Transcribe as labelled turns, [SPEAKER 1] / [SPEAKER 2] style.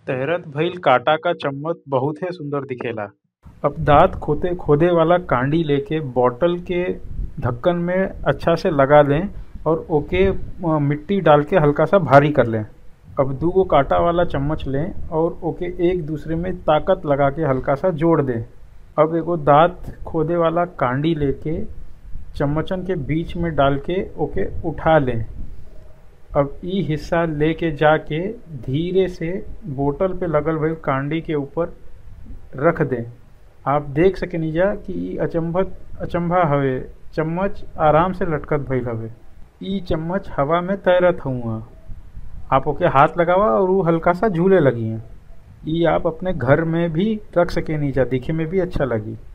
[SPEAKER 1] तैरत भइल काटा क चम्मच बहुते सुंदर दिखेला अब दांत खोदे खोदे वाला कांडी लेके बॉटल के ढक्कन में अच्छा से लगा लें और ओके अ, मिट्टी डाल के हल्का सा भारी कर लें अब दूगो कांटा वाला चम्मच लें और ओके एक दूसरे में ताकत लगा के हल्का सा जोड़ दें अब एगो दांत खोदे वाला कांडी लेके चम्मचन के बीच में डाल के ओके उठा लें अब ई हिस्सा लेके जाके धीरे से बोतल पे लगल भइल कांडी के ऊपर रख दें आप देख सकेनिजा कि ई अचंभत अचंभा हवे चम्मच आराम से लटकत भइल हवे ई चम्मच हवा में तैरत हुआ आप ओके हाथ लगावा और वो हल्का सा झूले लगी हैं ई आप अपने घर में भी रख सकेनिजा दिखे में भी अच्छा लगी